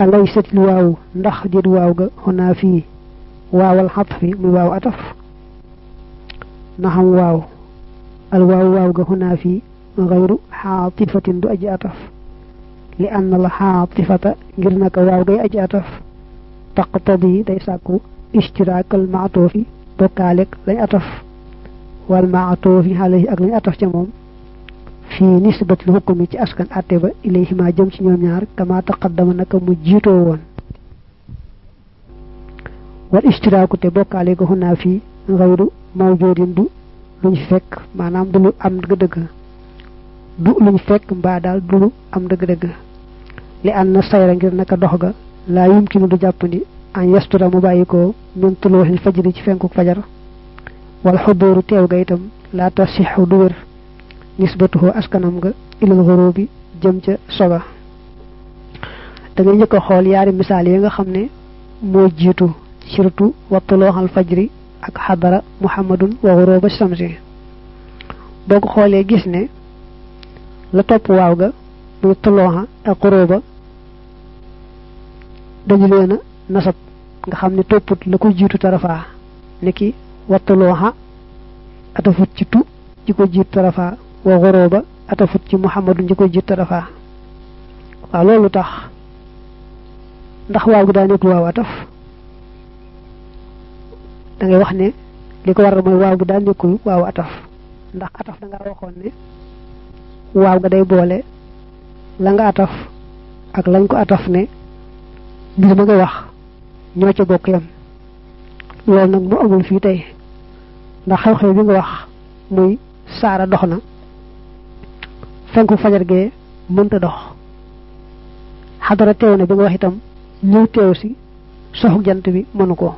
alaysat lu waaw ndax dit waaw ga xonaa fii waawal xatfi muy waaw ataf naxam waaw al waaw waaw ga xonaa fii xayru xaatifatin du aji ataf li ann la xaatifata ngir naka waaw gay aji ataf taqtadi day sàkku istiraakal maatoofi bokkaaleeg lañ ataf wal maatoofi alayhi ak lañ ataf ca moom fii nisbatil hukmi ci askan atte ba ilayhima jëm ci ñoom ñaar kama taqaddama naka mu jiitoo woon wal istiraaku te bokkaale ga xunaa fii xayru mawjoodin du luñ fekk maanaam du lu am dëgg-dëgg du luñ fekk mbaa daal du lu am dëgg-dëgg li an na sayra ngir naka dox ga laa yumkinu du jàppandi an yastura mu bàyyi ko min tuluuxil fajri ci fenkuk fajar wal xudóoru teew ga itam laa tasixu du wér nisbatuhu askanam nga ilal xurubi jëm ca soga da ngay njëkk a xool yaari misaal yi nga xam ne moo jiitu surtout wattulooxal fajri ak xadara muhammadun wa xuruba samsi boo ko xoolee gis ne la topp waaw ga muy tulooxa ak xuruba dañu leen a nasab nga xam ne topput la ko jiitu tarafaa niki wattulooxa atafut ci tu ci ko jiitu tarafaa wa xorooba atafut ci muhammadu ñi ko jiit tarafa waaw loolu tax ndax waaw gi daa nekk waaw ataf da ngay wax ne li ko waral mooy waaw gi daa nekkul waaw ataf ndax ataf da nga waxoon ne waaw ga day boole la nga ataf ak lañ ko ataf ne mbir ma nga wax ñoo ca bokk yam loolu nag mu amul fii tey ndax xew-xew bi nga wax muy saara dox na fenku fajar gee mënta dox xadara teew na bi nga wax itam ñëw teew si soxu jant bi mënu ko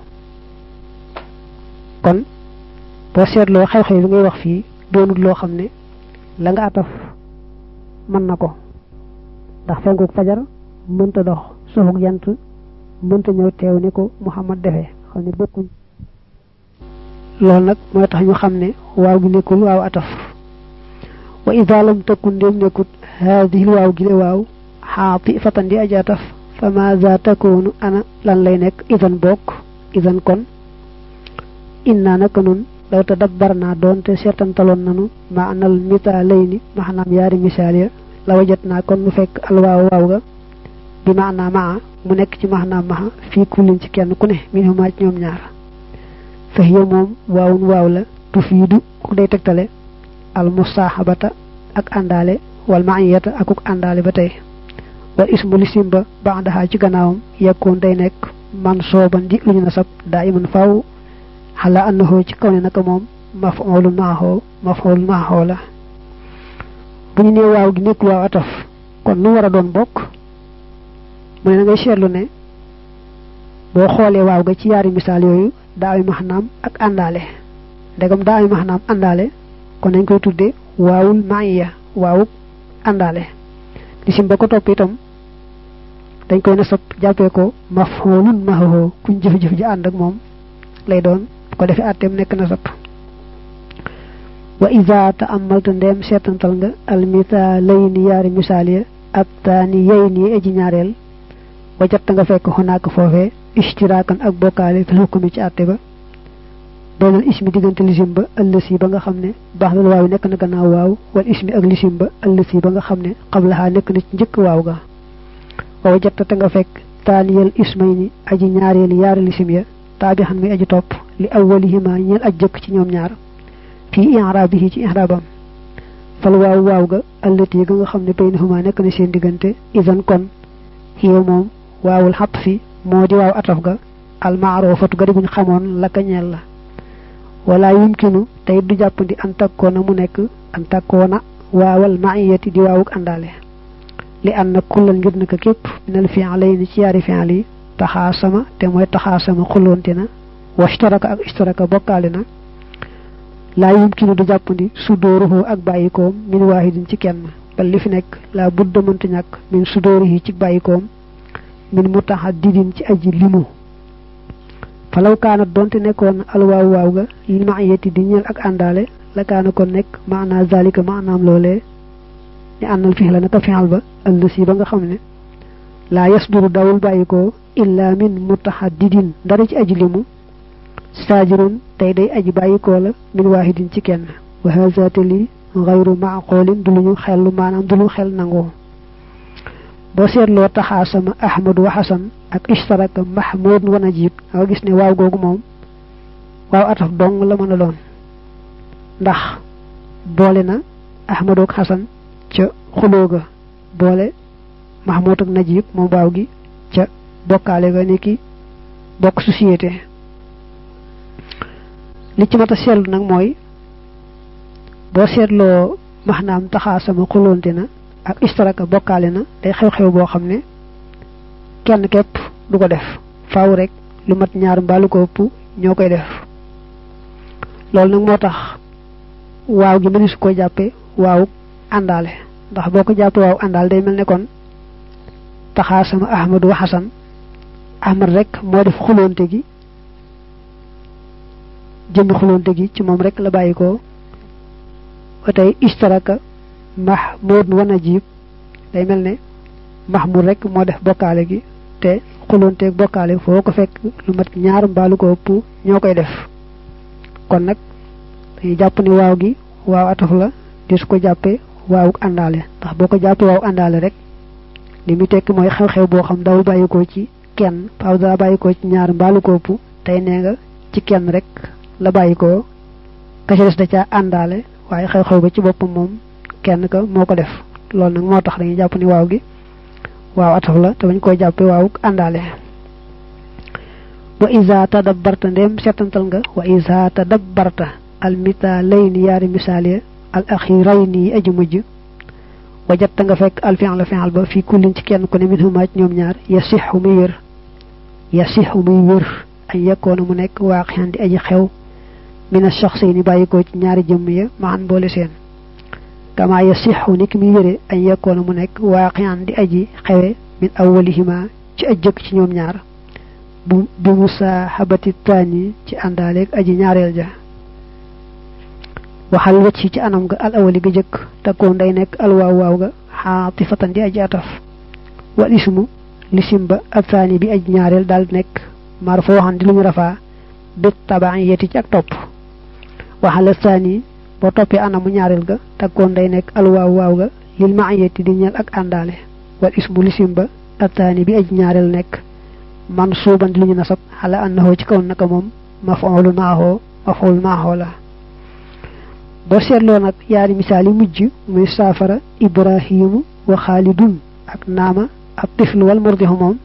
kon boo seetloo xew-xew bi ngay wax fii doonul loo xam ne la nga ataf mën na ko ndax fenku fajar mënta dox soxu jant mënta ñëw teew ni ko Muhammad defee xam ne bokkuñ loolu nag mooy tax ñu xam ne waaw gi nekkul waaw ataf wa ida lam takun ndéem nekkut haadihi waaw gi le waaw xaati fatan di aja ataf fa maza takoonu ana lan lay nekk idan bokk idan kon inna naka nun law tadabbar naa doonte seetantaloon nanu ma anal mitaalayni maanaam yaari misaal ya la wajat naa kon nu fekk alwaaw waaw ga bi maanaa maa mu nekk ci maanaam maa fii kullin ci kenn ku ne min huma ci ñoom ñaar fa hiya moom waawun waaw la tufiidu ku day tegtale al musaaxabata ak àndaale wal maiyata akuk àndaale ba tey wal ismu lisim ba ba'daha ci gannaawam yekkoon day nekk man sooban di lu ñu nasab daa iman faw xala annahu ci kaw ne naka moom maf'ulun maaxoo maf'ulun maaxoo la bu ñu nee waaw gi nekkul waaw ataf kon nu war a doon bokk mu ne na ngay seetlu ne boo xoolee waaw ga ci yaari misaal yooyu daa ay maxnaam ak àndaale ndegam daa ay maxnaam àndaale kon nañ koy tudde waawul maaya waawuk àndaale lisim ba ko topp itam dañ koy nasab jàppee ko maf'ulun maaxoo kuñ jëf-jëf ji ànd ak moom lay doon bu ko defee àtteem nekk nasab wa iza ta'ammalta ndeem seetantal nga almithalayni yaari misaal ya ak taani yayni aji ñaareel wajatta nga fekk xonaak foofee istiraakan ak bokkaale fi hukmi ci àtte ba doonal ismi diggante lisim ba ëllësi ba nga xam ne baax dal waaw nekk na gannaaw waaw wal ismi ak lisim ba ëllësi ba nga xam ne xablaxaa nekk na ci njëkk waaw ga wa wajatta te nga fekk taaniyal ismayni aji ñaareel yaari lisim ya taabixan muy aji topp li awwalihima ñeel aj jëkk ci ñoom ñaar fii i'raabihi ci i'raabam fal waaw waaw ga allati ga nga xam ne baynahuma nekk na seen diggante idan kon xiyo moom waawul xapp fi moo di waaw ataf ga almaarofatu ga di buñ xamoon la ka ñeel la wala yumkinu tey du jàppandi an takkoona mu nekk an takkoona waawal maiyati di waawuk àndaale li an na kullal ngir naka képp minal fi'layni ci yaari fi'l yi taxaasama te mooy taxaasama xulloonte na washtaraka ak ishtaraka bokkaale na laa yumkinu du jàppandi sudóoruhu ak bàyyikoom min waahidin ci kenn bal li fi nekk laa budda mënta ñàkk min sudóorihi ci bàyyikoom min mutahaddidin ci aji limu falaw kaanat donte nekkoon alwaaw waaw ga li maiyati di ñeel ak àndaale la kaana kon nekk maanaa zalika maanaam loolee ni ànnal fix la naka fixal ba ëllësi ba nga xam ne laa yasduru dawul bàyyi ko illa min mutahaddidin dara ci aji limu saajirun tey day aji bàyyi ko la min waahidin ci kenn wa haza te lii xayru maaqoolin du luñu xellu maanaam du lu xel nangoo boo seetloo taxaasama ahmadu wa xasan ak ishtaraka mahmud wa najib nga gis ne waaw googu moom waaw ataf dong la mën a doon ndax boole na ahmadu ak xasan ca xuloo ga boole mahmud ak najib moom waaw gi ca bokkaale ga ni ki bokk société li ci mat a seetlu nag mooy boo seetloo maxnaam taxaasama xuloonte na ak istaraka bokkaale na day xew-xew boo xam ne kenn képp du ko def faaw rek lu mat ñaar mbaalu ko ëpp ñoo koy def loolu nag moo tax waaw gi mënees ko jàppe waaw àndaale ndax boo ko jàppe waaw àndaale day mel ne kon taxaasama ahmadu wa xasan ahmad rek moo def xuloonte gi jëmmi xuloonte gi ci moom rek la bàyyi ko ba tey istaraka mahmud wa najib day mel ne mahmud rek moo def bokkaale gi te xulonteeg bokkaale foo ko fekk lu mat ñaar mbaalu ko ëpp ñoo koy def kon nag dañuy jàpp ni waaw gi waaw ataf la di su ko jàppee waawu àndaale ndax boo ko jàppee waaw àndaale rek li muy tekki mooy xew-xew boo xam dawul bàyyi ko ci kenn faaw daa bàyyi ko ci ñaar mbaalu ko ëpp tey nee nga ci kenn rek la bàyyi ko ka ca des da caa àndaale waaye xew-xew ba ci boppam moom kenn ka moo ko def loolu nag moo tax dañuy jàpp ni waaw gi waaw ataf la te bañ koy jàppe waaw àndaale wa isa tadabbarta ndem setantal nga wa isa tadabbarta al mithalayni yaari misaal ya al axirayni yi aji mujj wajatta nga fekk al fi'l fi'l ba fii kullin ci kenn ku ne min humaa ci ñoom ñaar yasixu muy wér yasixu muy wér ay yekkoona mu nekk waaqiyan di aji xew mina shaxsayni bàyyi ko ci ñaari jëmm ya maan boole seen kama yasixu ni ki muy wére añ yekkoona mu nekk waaqiyan di aji xewe min awwalihima ci aj jëkk ci ñoom ñaar bu bi musaahabati taani ci àndaaleeg aji ñaareel ja waxal wacc ci anam ga al awali ga jëkk takkoon day nekk al waaw waaw ga xaatifatan di aji ataf wal ismu lisim ba ak taani bi aji ñaareel daal nekk mar foo waxan di lu ñu rafaa bit tabaan yeti ci ak topp waxal taani boo toppee anamu ñaareel ga takkoon day nekk al waaw waaw ga lil maayeti di ñeel ak àndaale wal ismu lisim ba ak taani bi aji ñaareel nekk man suuban di lu ñu nasab xala annahu ci kaw naka moom mafoolu maaxoo mafoolu maaxoo la boo seetloo nag yaari misaal yi mujj muy saafara ibrahimu wa xaalidun ak naama ab tifl wal murdixu moom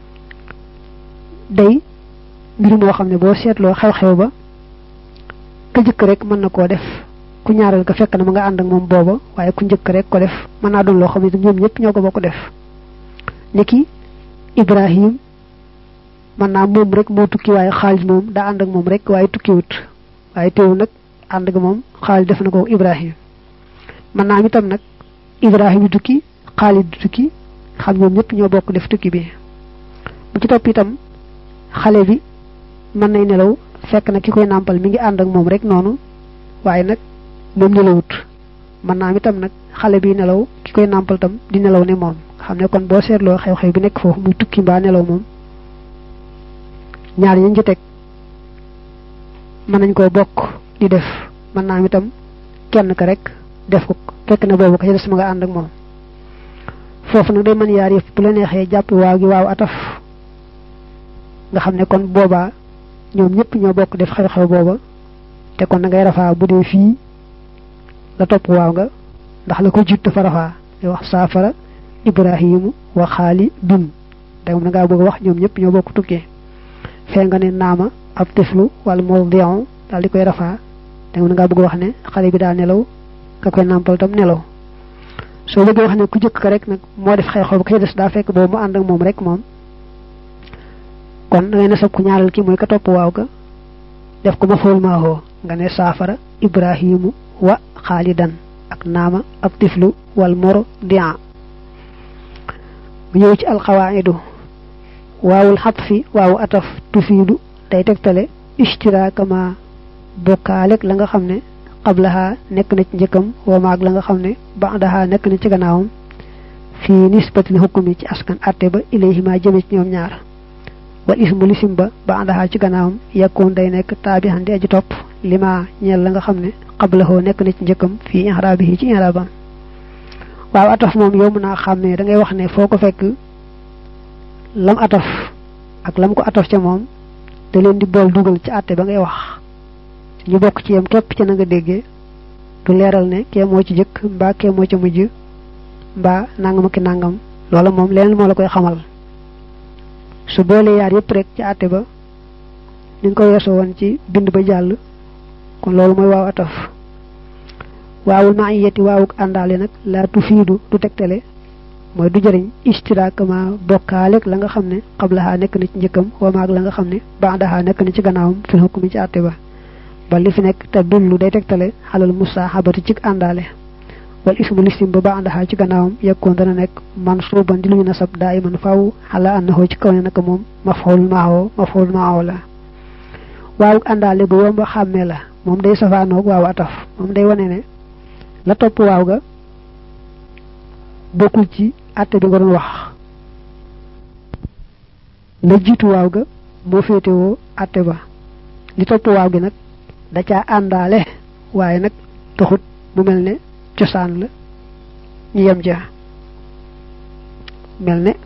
day mbir moo xam ne boo seetloo xew-xew ba ka jëkk rek mën na koo def ku ñaareel ko fekk na ma nga ànd ak moom booba waaye ku njëkk rek ko def mën naa doon loo xam ne ñoom ñëpp ñoo ko bokk def niki ibrahim mën naa moom rek moo tukki waaye xaalid moom daa ànd ak moom rek waaye tukkiwut waaye teewu nag ànd ak moom xaalid def na ko ibrahim mën naa am itam nag ibrahim tukki xaalid tukki xam ñoom ñëpp ñoo bokk def tukki bi bu ci topp itam xale bi mën nay nelaw fekk na ki koy nàmpal mi ngi ànd ak moom rek noonu waaye nag moom nelawut mën naa am itam nag xale bi nelaw ki koy nàmpal tam di nelaw ne moom xam ne kon boo seetloo xew-xew bi nekk foofu muy tukki mbaa nelaw moom ñaar ñañ ci teg mën nañ koo bokk di def mën naa am itam kenn ka rek def ko fekk na boobu ka ci des ma nga ànd ak moom foofu nag day mën yaar yëpp bu la neexee jàpp waaw gi waaw ataf nga xam ne kon boobaa ñoom ñëpp ñoo bokk def xew-xew booba te kon da ngay rafaa bu dee fii la topp waaw nga ndax la ko jiit dafa rafaa di wax saafara ibrahimu wa xaali dun da moom da ngaa bëgg a wax ñoom ñëpp ñoo bokk tukkee fee nga ne naama ab tiflu wala moo dion daal di koy rafaa da moom da ngaa bëgg a wax ne xale bi daa nelaw ka koy nàmpal tam nelaw soo bëggee wax ne ku jëkk ka rek nag moo def xew-xew ba ka des daa fekk boobu mu ànd ak moom rek moom kon da ngay nasab ku ñaareel ki mooy ka topp waaw ga def ko ma fool maahoo nga ne saafara ibrahimu wa xaalidan ak naama ab tiflu wal moro dian mu ñëw ci alxawaidu waawul xatfi waawu ataf tufiidu day tegtale ishtiraakama bokkaaleeg la nga xam ne qablaha nekk na ci njëkkam wa maag la nga xam ne ba'daha nekk na ci gannaawam fi nisbatil hukmi ci askan atte ba ilayhima jëme ci ñoom ñaar wal ismu lisim ba ba andaxaa ci gannaawam yakkoon day nekk taabihan di aji topp lima ñeel la nga xam ne xablahoo nekk na ci njëkkam fii inxaraabihi ci inxaraabam waaw ataf moom yow mën naa xàmmee da ngay wax ne foo ko fekk lam ataf ak lam ko ataf ca moom da leen di bool dugal ci àtte ba ngay wax ñu bokk ci yam képp ci na nga déggee du leeral ne kee moo ci jëkk mbaa kee moo ca mujj mbaa nangam ak nangam loola moom leneen moo la koy xamal su boole yaar yëpp rek ci àtte ba ni nga ko weesoo woon ci bind ba jàll kon loolu mooy waaw ataf waawul maa yeti waawuk àndaale nag laa tufiidu du tegtale mooy du jëriñ istiraakama bokkaaleeg la nga xam ne xablaxaa nekk na ci njëkkam wamaag la nga xam ne baadaxaa nekk na ci gannaawam fil hukmi ci àtte ba ba li fi nekk te dullu day tegtale xalal musaaxabati ci àndaale wal ismu listim ba baadaxaa ci gannaawam yekkoon dana nekk man suuban di lu ñu nasab daa iman faw xala annahoo ci kaw ne naka moom mafxul maahoo mafxul maahoo la waawuk àndaale bu yomba xàmmee la moom day safaanoog waaw ataf moom day wane ne la topp waaw ga bokkul ci àtte bi nga doon wax la jiitu waaw ga moo féetewoo àtte ba li topp waaw gi nag da caa àndaale waaye nag taxut mu mel ne cosaan la ñu yem ja mel ne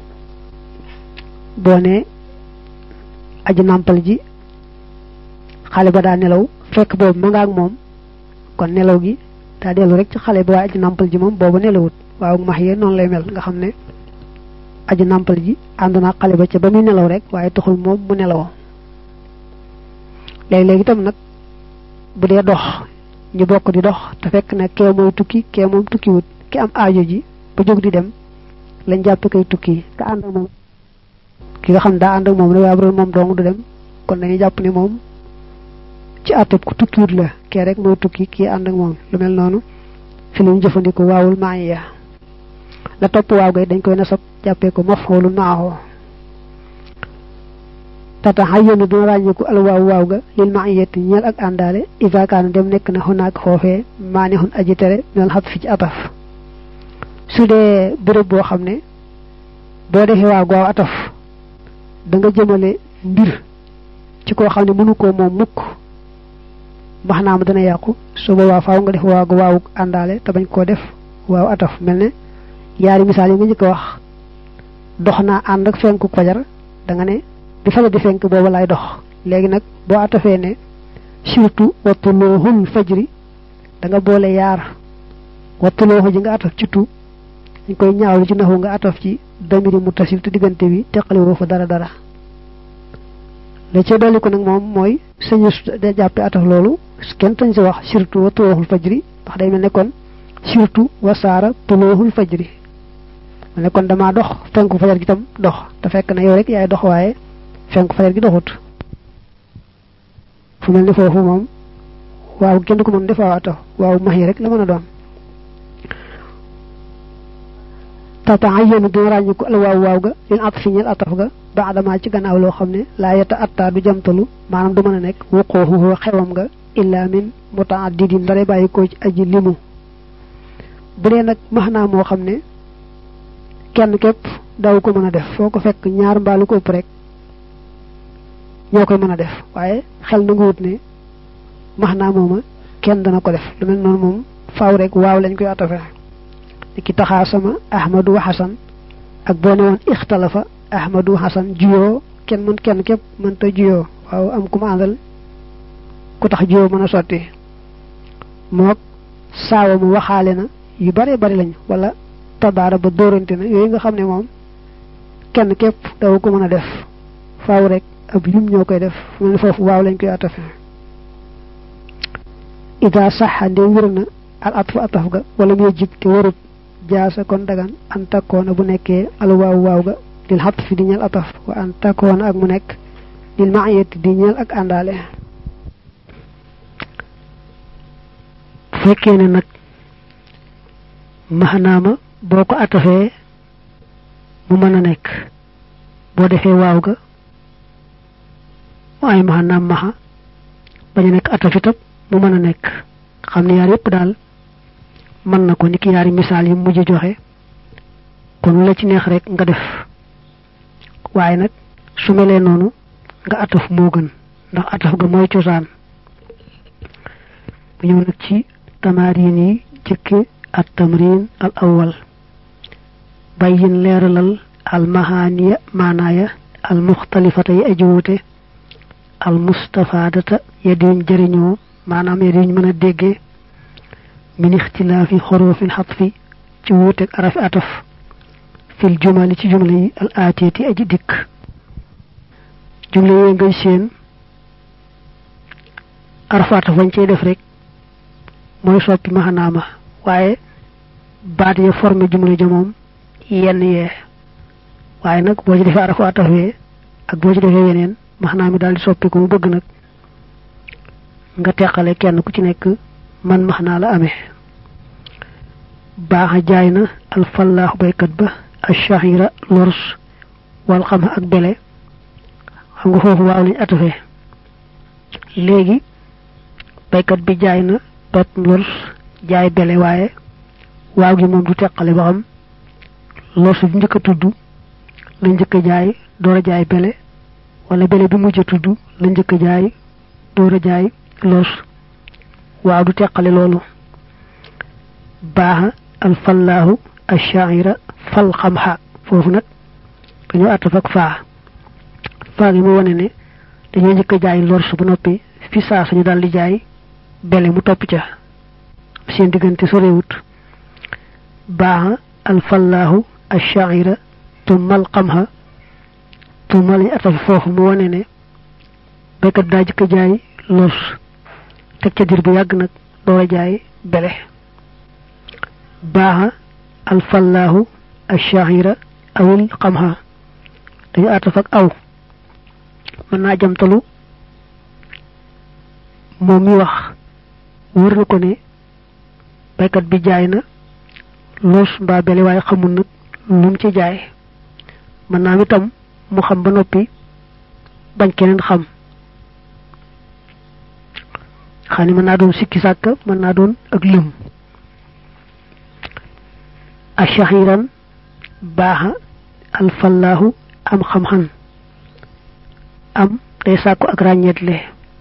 boo ne aji nàmpal ji xale ba daa nelaw fekk boobu ma nga ak moom kon nelaw gi daa dellu rek ci xale ba waaye aji nàmpal ji moom boobu nelawut waaw max yee noonu lay mel nga xam ne aji nàmpal ji ànd naa xale ba ca ba muy nelaw rek waaye taxul moom mu nelawoo léegi-léegi itam nag bu dee dox ñu bokk di dox te fekk na kee mooy tukki kee moom tukkiwut ki am aajo ji ba jóg di dem lañ jàpp kay tukki ka ànd ak moom ki nga xam daa ànd ak moom rek waaye bu doon moom dong du dem kon dañuy jàpp ne moom ci àttab ku tukkiwut la kee rek mooy tukki kii ànd ak moom lu mel noonu fi lu ñu jëfandikoo waawul maaya la topp waaw gay dañ koy nasab jàppee ko mafhoolu maaxoo tata xayyanu dina ràññeeku al waaw waaw ga lil maayati ñeel ak àndaale iza kaana dem nekk na xunaak foofee maani xun aji tere minal xat fi ci ataf su dee béréb boo xam ne boo defee waaw waaw ataf da nga jëmale mbir ci koo xam ne mënu koo moom mukk max naa ma dana yàqu su boobaa faaw nga def waaw waaw àndaale te bañ koo def waaw ataf mel ne yaari misaal yi nga njëkk a wax dox naa ànd ak fenku fajar da nga ne bi fajar di fenk booba lay dox léegi nag boo atafee ne surtout wattulooxul fajri da nga boole yaar wattulooxu ji nga ataf ci tu dañ koy ñaawlu ci naxu nga ataf ci damiri mu tasif te diggante bi teqali woo fa dara dara la ca dolli ko nag moom mooy sañu da jàppe ataf loolu kenn tañ si wax surtout wa tulooxul fajri ndax day mel ne kon surtout wa saara tulooxul fajri mel ne kon damaa dox fenku fajar gi tam dox te fekk na yow rek yaay dox waaye fenku fajar gi doxut fu mel ni foofu moom waaw kenn du ko mën def waaw ataf waaw max yi rek la mën a doon tata ay yéen dina ràññi ko al waaw waaw ga lil at fi ñel ataf ga ba adamaa ci gannaaw loo xam ne laa yeta atta du jamtalu maanaam du mën a nekk wuqooxu xewam nga illa min mutaaddidin dara bàyyi ko ci aji limu bu dee nag max naa moo xam ne kenn képp daw ko mën a def foo ko fekk ñaar mbaalu ko ëpp rek ñoo koy mën a def waaye xel na nga wut ne max naa mooma kenn dana ko def lu mel noonu moom faaw rek waaw lañ koy atafe ki taxaasama ahmadu wa xasan ak boo ne woon ixtalafa ahmadu xasan juyoo kenn mën kenn képp mënta juyoo waaw am ku ma àndal ku tax juyoo mën a sotti mook saawa mu waxaale na yu bare bari lañ wala tabaara ba dóorante na yooyu nga xam ne moom kenn képp daw ko mën a def faaw rek ab lim ñoo koy def fu mel ne foofu waaw lañ koy atafe ida saxa ndee wér na al atfu ataf ga wala muy jib te warut jaasa kon dagan an takkoona bu nekkee al waaw waaw ga lil xat fi di ñeel ataf wa an takkoona ak mu nekk lil maayati di ñeel ak àndaale bu fekkee ne nag maxanaama boo ko atafee mu mën a nekk boo defee waaw ga waaye maxanaam maxa bañ a nekk ataf itam mu mën a nekk xam ne yaar yépp daal mën na ko ni ki yaari misaal yi mujj joxe kon la ci neex rek nga def waaye nag su melee noonu nga ataf moo gën ndax ataf ga mooy cosaan bu ñëw nag ci tamarin yi jëkke at tamrin al awwal bayyin leeralal al mahaniya maanaaya al muxtalifata yi aji wuute al mustafadata ya diñ jëriñoo maanaam ya diñ mën a déggee min ixtilaafi xorofil xatfi ci wuuteeg arafi ataf fil jumali ci jumla yi al aatiyati aji dikk jumla yooyu ngay seen arafi ataf wañ cey def rek mooy soppi maxanaama waaye baat ya formé jumla ja moom yenn yee waaye nag boo ci defee arafu ataf wee ak boo ci defee yeneen maxanaami daal di soppi ko mu bëgg nag nga teqale kenn ku ci nekk man maxnaa la amee baaxa jaay na alfallaahu baykat ba ashahira lors wal xam ak bele xam nga foofu waaw lañ atafee léegi baykat bi jaay na pep lors jaay bele waaye waaw gi moom du teqale ba xam lors bi njëkk a tudd la njëkk a jaay door a jaay bele wala bele bi mujj a tudd la njëkk a jaay door a jaay lors waaw du teqale loolu baaxa alfallaahu ashaira fal xamxa foofu nag dañoo àttaf ak faa faa gi mu wane ne dañoo njëkk a jaay lors bu noppi fi saa suñu daal di jaay bele mu topp ca seen diggante sorewut baaxa alfallaahu ashaira tumal xamxa tumal lañu àttaf foofu mu wane ne béykat daa jëkk a jaay lors teg ca dir bu yàgg nag door a jaay bele baaxa alfallaahu ashahira awil xamha dañu àttaf ak aw mën naa jamtalu moom mi wax wër na ko ne baykat bi jaay na loos mbaa bele waaye xamul nag lu mu ci jaay mën naa itam mu xam ba noppi bañ keneen xam xam ne mën naa doon sikki sàkk mën naa doon ak lëm ashahiran baaxa alfallaahu am xam-xam am day sàkku ak ràññeetle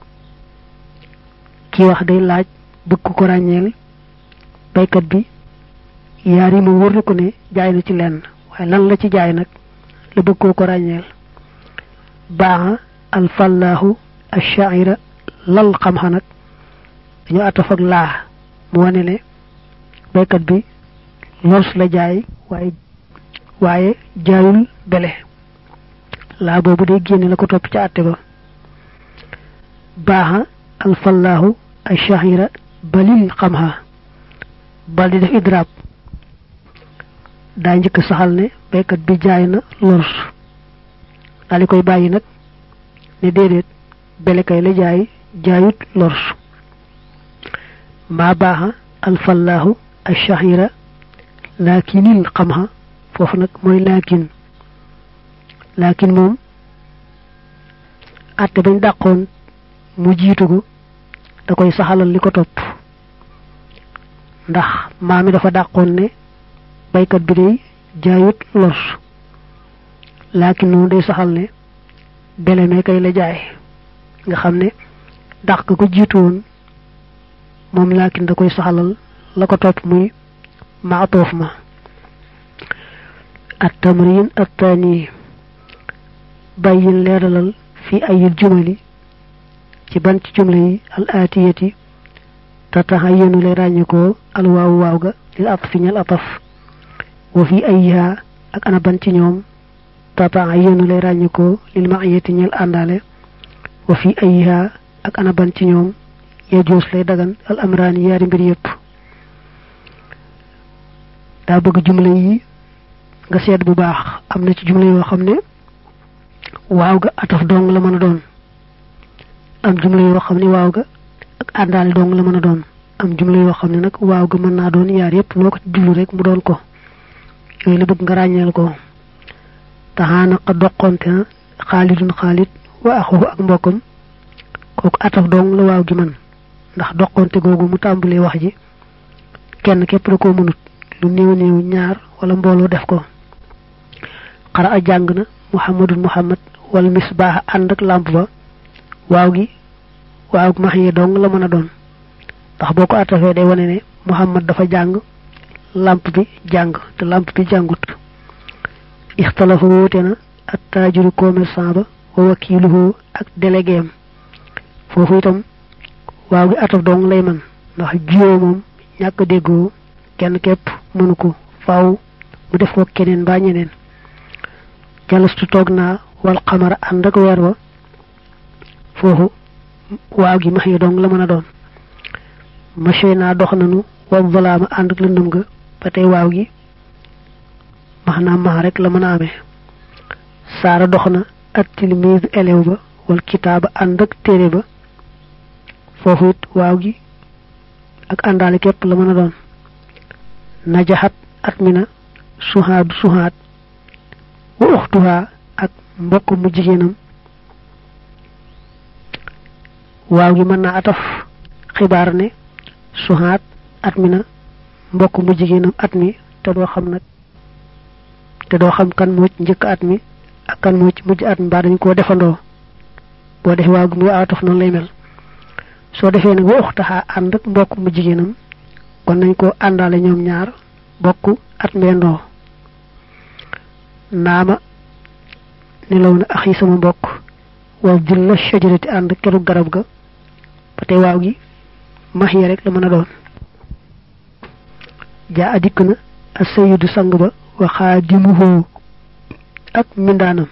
kii wax day laaj bëgg ko ràññeel baykat bi yaar yi moom wër na ko ne jaay na ci lenn waaye lan la ci jaay nag la bëgg koo ko ràññeel baaxa alfallaahu ashahira lal xam-xam nag dañoo ataf ak laa mu wane ne baykat bi lors la jaay waaye waaye jaayul bele laa boobu day génne la ko topp ca àtte ba baaxa alfallaahu ashahira balil xamha bal di def idraab daa njëkk saxal ne baykat bi jaay na lors daal di koy bàyyi nag ne déedéet bele kay la jaay jaayut lors maa baaxa alfallaahu ashahira laakinil xamha foofu nag mooy laakin laakin moom àtte bañ dàqoon mu jiitu ko da koy saxalal li ko topp ndax maa mi dafa dàqoon ne baykat bi day jaayut lors laakin moom day saxal ne bele mee kay la jaay nga xam ne dàq ko jiitu woon moom laakin da koy saxalal la ko topp muy maatoof ma التمرين الثاني بين ليرلال في أي الجمل ci ban ci jumla yi al atiyati tatahayyanu lay ràññikoo al waaw waaw ga lil atfi ñal ataf wa fi ayha ak ana ban ci ñoom tatahayyanu lay ràññikoo lil ma'iyati ñal àndaale wa fi ayha ak ana ban ci ñoom yajuus lay dagan al amraani yaari mbir yépp daa bëgg jumla yi nga seet bu baax am na ci jumla yoo xam ne waaw ga ataf dong la mën a doon am jumla yoo xam ne waaw ga ak àndaale dong la mën a doon am jumla yoo xam ne nag waaw ga mën naa doon yaar yépp loo ko ci jublu rek mu doon ko yooyu la bëgg nga ràññeel ko taxaana xa doqonte na xaalidun xaalid wa axuhu ak mbokkam kooku ataf dong la waaw gi man ndax doqonte googu mu tàmbalee wax ji kenn képp da koo mënut lu néew néew ñaar wala mbooloo def ko xara a jàng na muhammadul muhammad wala misbaax ànd ak làmp ba waaw gi waaw max yi dong la mën a doon ndax boo ko attafee day wane ne muhammad dafa jàng làmp bi jàng te làmp bi jàngut ixtalafa wóote na ak taajuru commerçant ba wa wakiiluhu ak délégué am foofu itam waaw gi ataf dong lay man ndax jiyoo moom ñàkk déggoo kenn képp mënu ko faaw mu def ko keneen mbaa ñeneen jalastu toog naa wal xamara ànd ak weer wa foofu waaw gi max yi dong la mën a doon maché naa dox nanu wal zalaama ànd ak lëndëm ga ba tey waaw gi max naa max rek la mën a amee saara dox na at tilmise élève ba wal kitaaba ànd ak téere ba foofu it waaw gi ak àndaale képp la mën a doon najaxat at mi na suhaadu suhaat wa uxtuha ak mbokk mu jigéenam waaw gi mën naa ataf xibaar ne suhaat at mi na mbokk mu jigéenam at mi te doo xam nag te doo xam kan moo ci njëkk at mi ak kan moo ci mujj at mi mbaa dañ koo defandoo boo defee waaw gi muy ataf noonu lay mel soo defee nag wa uxtaha ànd ak mbokk mu jigéenam kon nañ ko àndaale ñoom ñaar bokk at meendoo naama nelaw na ax yi sama mbokk wa dilla shajarati ànd keru garab ga ba tey waaw gi max ya rek la mën a doon jaa adikk na a sayidu sang ba wa xaadimuhu ak mindaanam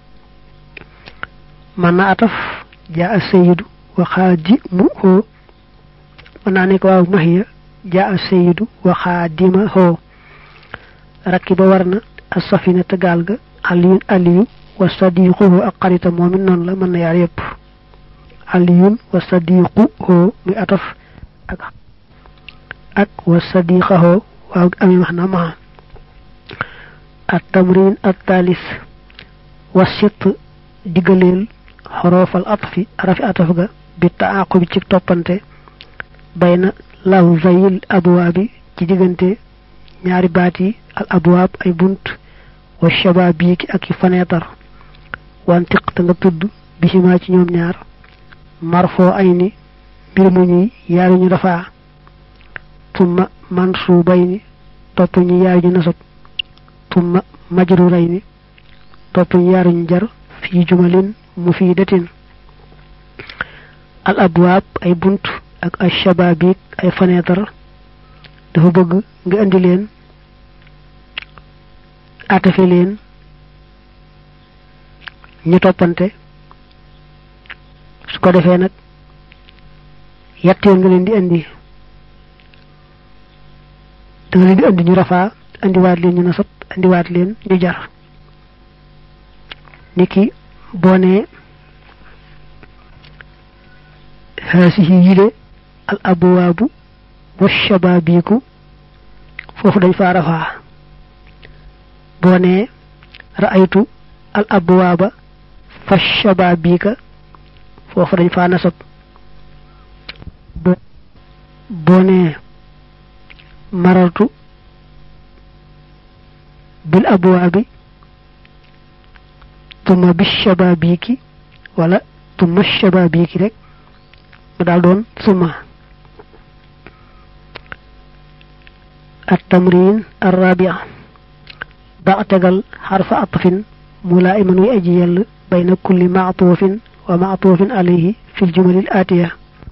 man na ataf jaa a sayidu wa xaadimuhu mën naa nekk waaw max ya jaa a sayidu wa xaadimahu rakki ba war na a safina te gaal ga aliyun aliyu wa sadiquhu ak xaritam moom it noonu la mën na yaar yépp aliyun wa sadiquhu muy ataf ak ak wa sadiqahu waaw ami wax na maa at tamrin at talis wa sit diggaleel xoroofal atfi arafi ataf ga bi taaqu bi ci toppante bayna lafzayil abwaabi ci diggante ñaari baat yi al abwaab ay bunt wa shabaabiki ak i faneetar wantiq te nga tudd bisimaa ci ñoom ñaar marfoo ay ni mbir mu ñuy yaari ñu dafaa tumma mansuubay ni topp ñu yaari ñu nasab tumma majruray ni topp ñu yaari ñu jar fii jumalin mu fii datin al abwaab ay bunt ak ay shabaabik ay faneetar dafa bëgg nga indi leen atafe leen ñu toppante su ko defee nag yett yoon nga leen di indi da nga leen di indi ñu rafaa indiwaat leen ñu nasab indiwaat leen ñu jar niki boo nee haasihi yile al abwaabu wa shababiku foofu dañ faa rafaa boo nee ra'aytu al abwaaba fa shababika foofu dañ faa nasab boo nee marartu bil abwaabi tuma bi shababiki wala tuma shababiki rek mu daal doon suma التمرين الرابع بعتقل حرف عطف ملائما ويأجيل بين كل معطوف ومعطوف عليه في الجمل الآتية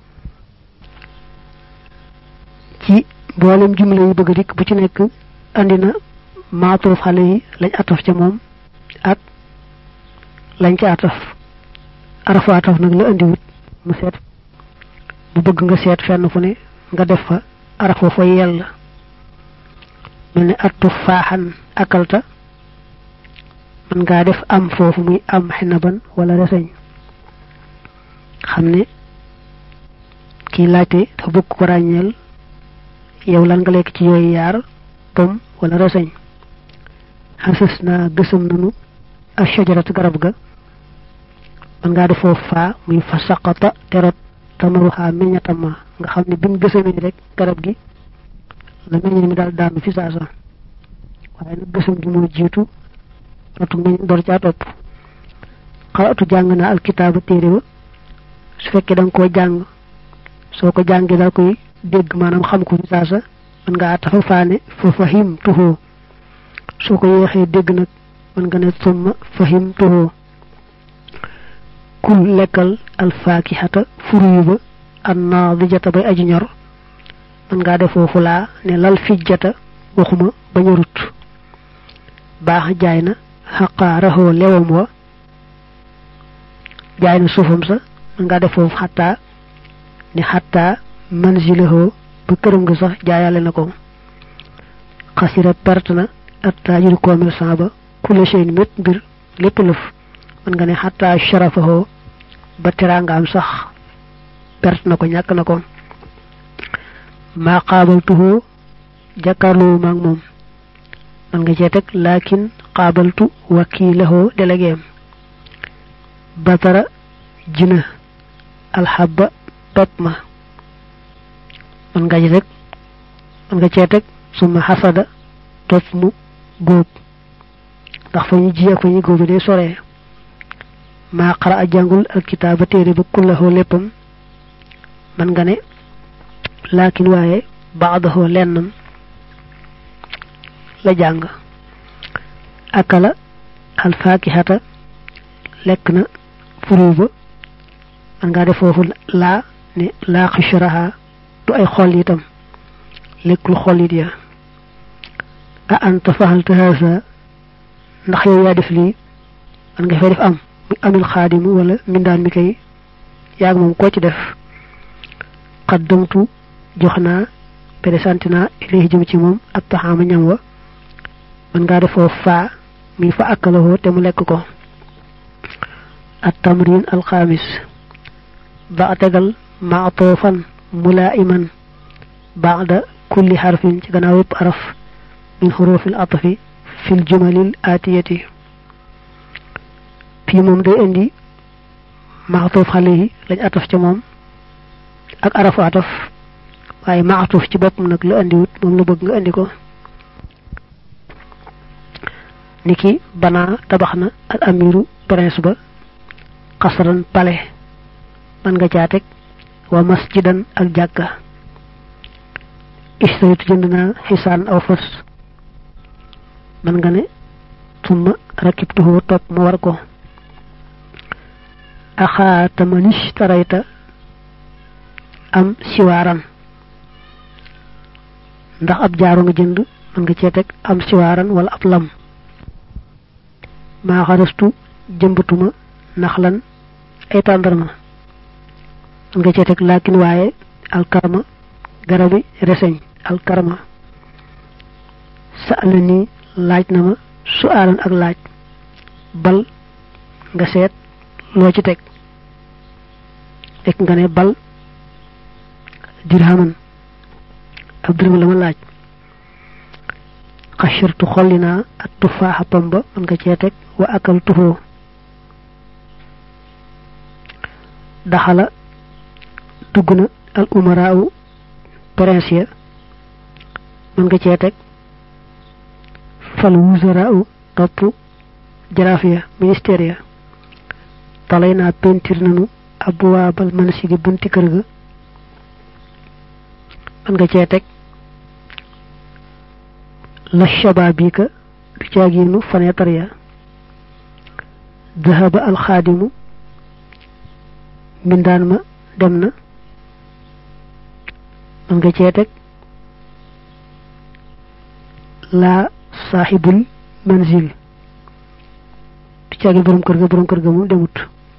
ci boolem jumla yi bëgg dik bu ci nekk andi na maatuf xale yi lañ ataf ca moom ak lañ ca ataf arafu ataf nag la andiwut mu seet bu bëgg nga seet fenn fu ne nga def fa arafu fa yell mel ne attu faaxan akalta man ngaa def am foofu muy am xinaban wala reseñ xam ne kii laajte dafa bëgg ko ràññeel yow lan nga lekk ci yooyu yaar pom wala reseñ xasas naa gësam nanu ak shajarat garab ga man ngaa def foofu faa muy fa saqata terot tamaruxaa meññatama nga xam ne bin gësamee rek garab gi la meññe mi daal daanu fi saasa waaye nag gësam gi moo jiitu rotu ngañ door caa topp xaratu jàng naa alkitaaba téere ba su fekkee da nga koo jàng soo ko jàngee daal koy dégg maanaam xam ko fi saasa mën nga atafa faane fa fahim tuxoo soo ko yéexee dégg nag mën nga ne summa fahim tuxoo kul lekkal alfaakihata furuyu ba an naadijata bay aji ñor mën ngaa def foofu laa ne lal fijjata waxuma ba ñorut baax jaay na xaqaa raxoo lewam wa jaay na suufam sa mën ngaa def foofu xattaa ne xattaa manzilahoo ba këram nga sax jaayale na ko xasira perte na attajiru commerçant ba kula seen mét mbir lépp lëf mën nga ne xattaa sharafahoo ba teraangaam sax perte na ko ñàkk na ko maa xaabaltuhoo jàkkaarloo maag moom man nga cee teg laakin xaabaltu wakiilahoo déléguéem batara jina alxabba pepp ma man nga ci teg man nga cee teg suma xasada topp mu góob ndax fa ñu ji ak fa ñu góobi day soree maa xara a jàngul ak kitaaba téere ba kullahoo léppam man nga ne laakin waaye baadahoo lennam la jàng akala alfaakihata lekk na furu ba man ngaa def foofu laa ne laa xishraha du ay xol itam lekkul xolit ya a anta faxalta haasa ndax yow yaa def lii man nga fay def am muy amil xaadimu wala mindaan mi kay yaag moom koo ci def xaddamtu jox naa présenté naa ilayhi jëm ci moom ak taxaama ñam wa man ngaa def foofu faa mi fa akkalahoo te mu lekk ko at tamrin alxaamis ba tegal maatoofan mulaiman baada kulli xarfin ci gannaaw yëpp araf min xurufil atfi fil jumalil atiyati fii moom day indi maatoof xale yi lañ ataf ca moom ak arafu ataf waaye maatuf ci boppam nag la indiwut moom la bëgg nga indi ko niki banaa tabax na al amiru prince ba xasaran pale man nga caa teg wa masjidan ak jàkka istaritu jënd naa xisaan aw fas man nga ne summa rakibtuhu topp ma war ko axaatamanis tarayta am siwaaran ndax ab jaaro nga jënd mën nga cee teg am siwaaran wala ab lam maa xarastu jëmbatuma naxlan ay tàndarma mën nga cee teg laakin waaye alkarma garabi reseñ alkarma sa ala nii laaj na ma su aalan ak laaj bal nga seet loo ci teg fekk nga ne bal dirhaman ab dërëm la ma laaj xashirtu xolli naa ak tufaaxa pamba mën nga cee teg wa akal tuxoo daxala dugg na al umaraaw prince ya mën nga cee teg fal wuzaraaw topp jaraaf ya ministère ya talay naa pentir nanu abwaabal mansidi bunti kër ga mën nga cee teg la shabaabika du caaginu fenêtre ya dahaba alxaadimu mbindaan ma dem na mën nga cee teg laa saaxibul manzil du caagin borom kër ga borom kër ga moom demut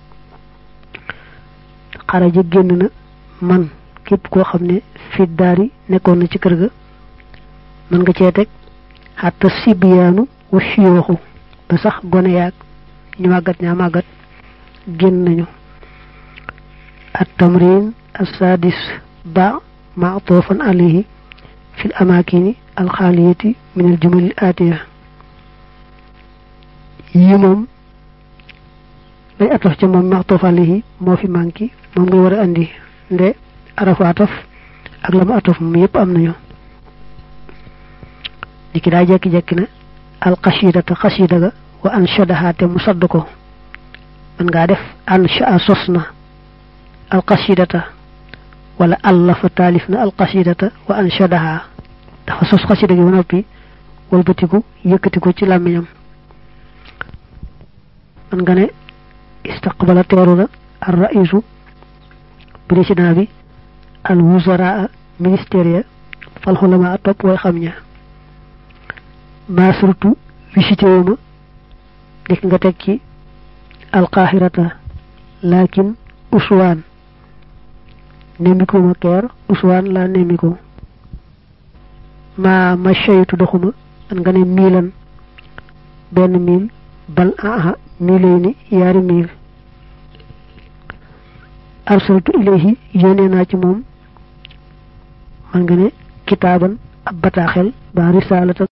xaraja génn na man képp koo xam ne fit daari nekkoon na ci kër ga mën nga cee teg xatta sibiyaanu wa siyooxu ba sax gone yaag ñu màggat ñaa màggat génn nañu at tamrin assadis ba maatofan alayhi fi l amakini alxaaliyati min al jumal atiya yi moom lay ataf ca moom maatof alayhi moo fi manki moom ngay war a andi nde arafu ataf ak la ma ataf moom yépp am nañu niki daa jekki-jekki na al xasidata xasida ga wa anshadaha te mu sadd ko man ngaa def ansha sos na alqasidata wala allafa taalif na alqasidata wa anshadaha dafa sos xasida gi ba noppi walbatiku yëkkati ko ci làmmiñam man nga ne istaqbala teeru na ar raisu président bi al wuzara ministère ya fal xulama topp way xam ña maa surtout visité wu ma dik nga teg ci alqahirata lakin uswaan nemmiku ma keer uswaan laa nemmiku maa ma shaytu doxuma man nga ne miilan benn miil bal aha miilay ni yaari miil arsaltu ilayhi yónnee naa ci moom man nga ne kitaaban ab bataaxel ba risalatan